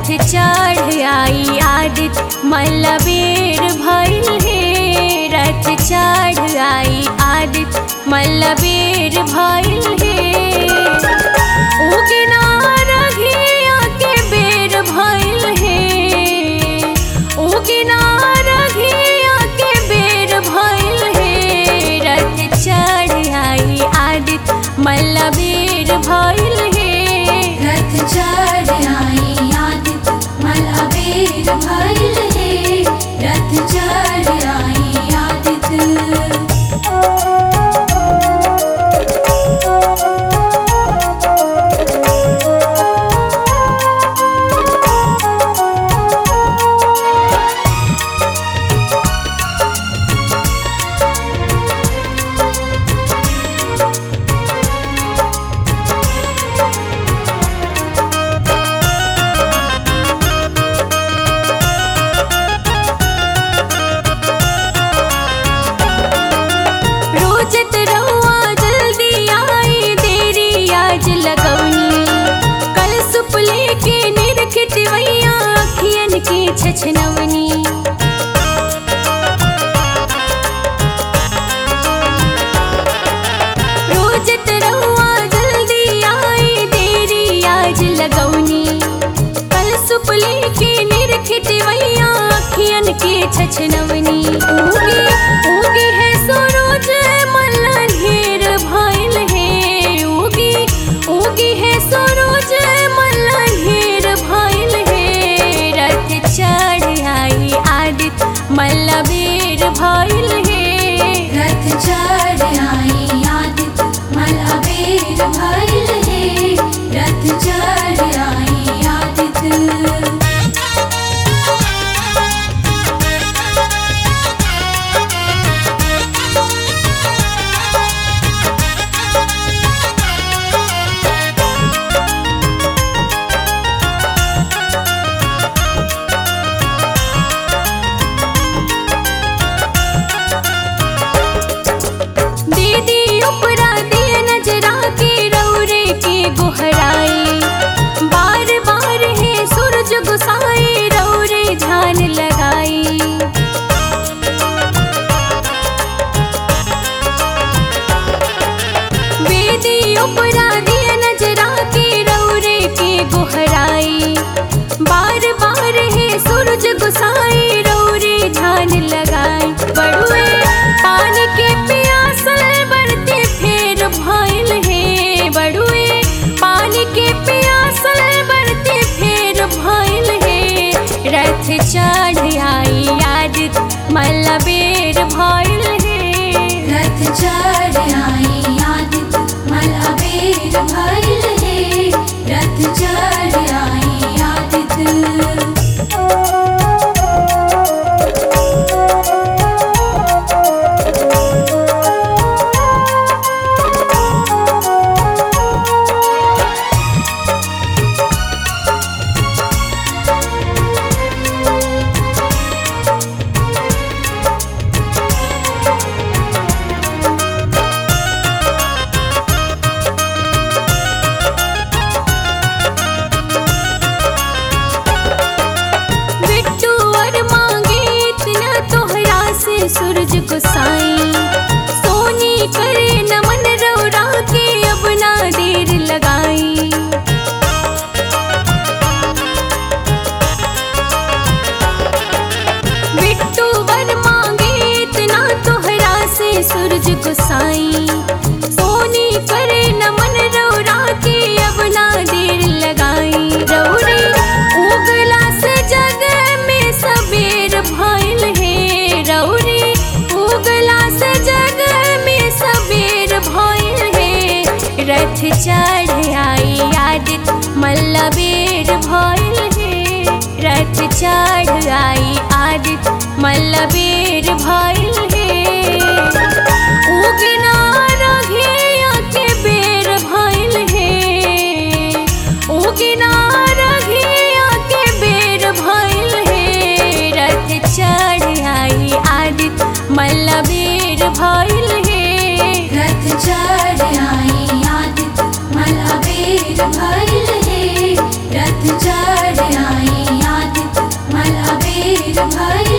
रथ चढ़ आई आदित्य मल्लबेर भइल हे रथ चढ़ आई आदित्य मल्लबेर भइल हे उगना रघिया के बेर भइल हे उगना रघिया के बेर भइल हे रथ चढ़ आई आदित्य मल्लबेर भइल हे रथ चढ़ आई आदित्य मलबेर भइल हे रथ चढ़ आई आदित्य रोजत रहुआ जल्दी आई देरी आज लगौनी कल सुपले के निरखित वैया अखियन के छछनवनी रोजत रहुआ जल्दी आई देरी आज लगौनी कल सुपले के निरखित वैया अखियन के छछनवनी उगे उगे है सरोज मल्ला ढेर भइल हे उगे उगे है सरोज मल्ला ढेर भइल हे रथ चढ़ आई आदित्य मल्लबेर भइल हे रथ चढ़ आई आदित्य मलबेर भइल हे रथ चढ़ आई आदित्य दीदी उपरा दिए नजरा के रौरे के गोहराई बार बार है सूरज गुसाई रौरे झान लगाई बेदी उपरा दिए नजरा के रौरे के गोहराई बार बार है सूरज गुसाई रौरे झान लगाई बड़ुए पानी के प्यासल बढ़ते फेर भइल हे बड़ुए पानी के प्यासल बढ़ते फेर भइल हे रथ चढ़ आई आदित्य मल्लबेर भइल हे रथ चढ़ आई आदित्य मलबेर भइल हे रथ चढ़ आई आदित्य बिट्टू और मांगे इतना तोहरा से सूरज को साई सोनी करे नमन रौरा के अब ना देर लगाई बिट्टू वर मांगे इतना तोहरा से सूरज को साई सोनी करे नमन रौरा के अब ना देर लगाई रौरे उगला से जग में सबेर भइल हे रौरे उगला से जग में सबेर भइल हे रथ चढ़ आई आदित्य मल्लबेर भइल हे रथ चढ़ आई आदित्य मल्लबेर भइल हे उगना रघिया के बेर भइल हे उगना रघिया के बेर भइल हे रथ चढ़ आई आदित्य मल्लबेर भइल हे रथ चढ़ आई आदित्य मलबेर भइल हे रथ चढ़ आई अबेर भइल